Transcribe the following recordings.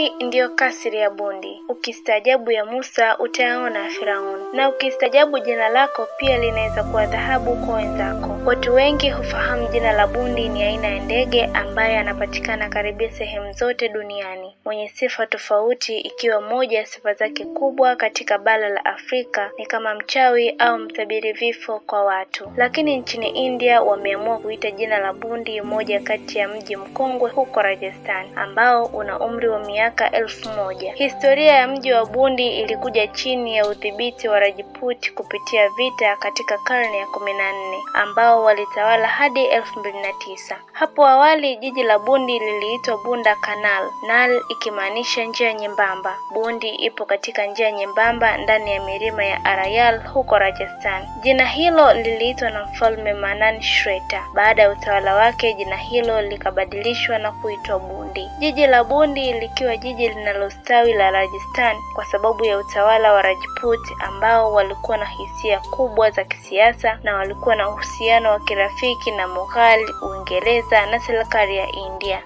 Hii ndiyo kasri ya bundi. Ukistaajabu ya Musa utayaona ya Firauni, na ukistaajabu jina lako pia linaweza kuwa dhahabu kwa wenzako. Watu wengi hufahamu jina la bundi ni aina ya ndege ambaye anapatikana karibia sehemu zote duniani, mwenye sifa tofauti, ikiwa moja ya sifa zake kubwa katika bara la Afrika ni kama mchawi au mtabiri vifo kwa watu. Lakini nchini India wameamua kuita jina la bundi moja kati ya mji mkongwe huko Rajasthan ambao una umri wa miaka elfu moja. Historia ya mji wa Bundi ilikuja chini ya udhibiti wa Rajput kupitia vita katika karne ya kumi na nne ambao walitawala hadi elfu mbili na tisa. Hapo awali jiji la Bundi liliitwa Bunda Canal, Nal ikimaanisha njia nyembamba. Bundi ipo katika njia nyembamba ndani ya milima ya Arayal huko Rajasthan. Jina hilo liliitwa na mfalme Manan Shreta. Baada ya utawala wake, jina hilo likabadilishwa na kuitwa Bundi. Jiji la Bundi likiwa jiji linalostawi la Rajasthan kwa sababu ya utawala wa Rajput ambao walikuwa na hisia kubwa za kisiasa na walikuwa na uhusiano wa kirafiki na Mughal, Uingereza na serikali ya India.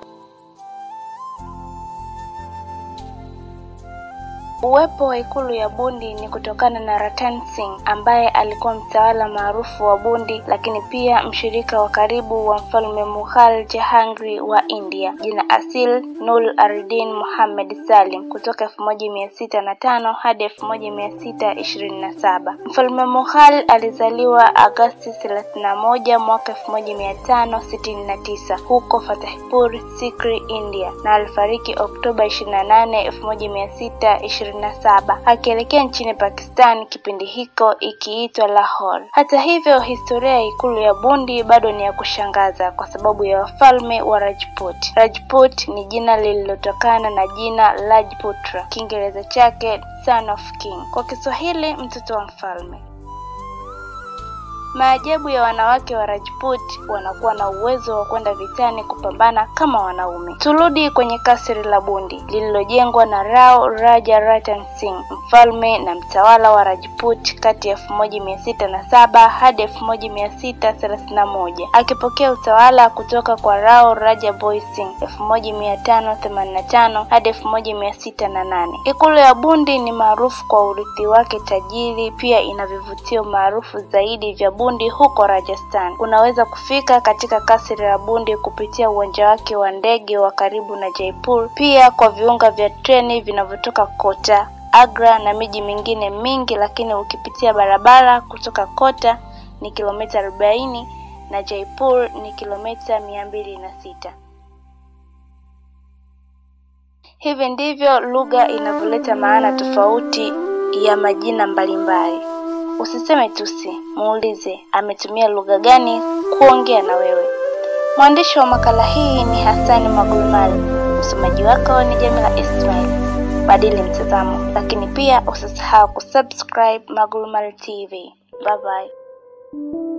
Uwepo wa ikulu ya Bundi ni kutokana na Ratan Singh ambaye alikuwa mtawala maarufu wa Bundi, lakini pia mshirika wa karibu wa mfalme Mughal Jahangir wa India. Jina asil Nur Ardin Muhammad Salim kutoka elfu moja mia sita na tano hadi elfu moja mia sita ishirini na saba. Mfalme Mughal alizaliwa Agosti thelathini na moja mwaka elfu moja mia tano sitini na tisa huko Fatehpur Sikri, India na alifariki Oktoba ishirini na nane elfu moja mia sita ishirini na saba akielekea nchini Pakistan, kipindi hiko ikiitwa Lahore. Hata hivyo, historia ya ikulu ya Bundi bado ni ya kushangaza kwa sababu ya wafalme wa Rajput. Rajput ni jina lililotokana na jina Rajputra, Kiingereza chake son of king, kwa Kiswahili mtoto wa mfalme. Maajabu ya wanawake wa Rajput wanakuwa na uwezo wa kwenda vitani kupambana kama wanaume. Turudi kwenye kasri la Bundi lililojengwa na Rao Raja Ratan Singh, mfalme na mtawala wa Rajput kati ya elfu moja mia sita na saba hadi elfu moja mia sita thelathini na moja akipokea utawala kutoka kwa Rao Raja Boy Singh elfu moja mia tano themanini na tano hadi elfu moja mia sita na nane. Ikulu ya Bundi ni maarufu kwa urithi wake tajiri, pia ina vivutio maarufu zaidi vya Bundi huko Rajasthan. Unaweza kufika katika kasri la Bundi kupitia uwanja wake wa ndege wa karibu na Jaipur, pia kwa viunga vya treni vinavyotoka Kota, Agra na miji mingine mingi, lakini ukipitia barabara kutoka Kota ni kilomita arobaini na Jaipur ni kilomita mia mbili na sita. Hivi ndivyo lugha inavyoleta maana tofauti ya majina mbalimbali. Usiseme tusi, muulize ametumia lugha gani kuongea na wewe. Mwandishi wa makala hii ni Hasani Magulmali, msomaji wako ni Jamila Ismail. Badili mtazamo, lakini pia usisahau kusubscribe Magulmali TV. Bye bye.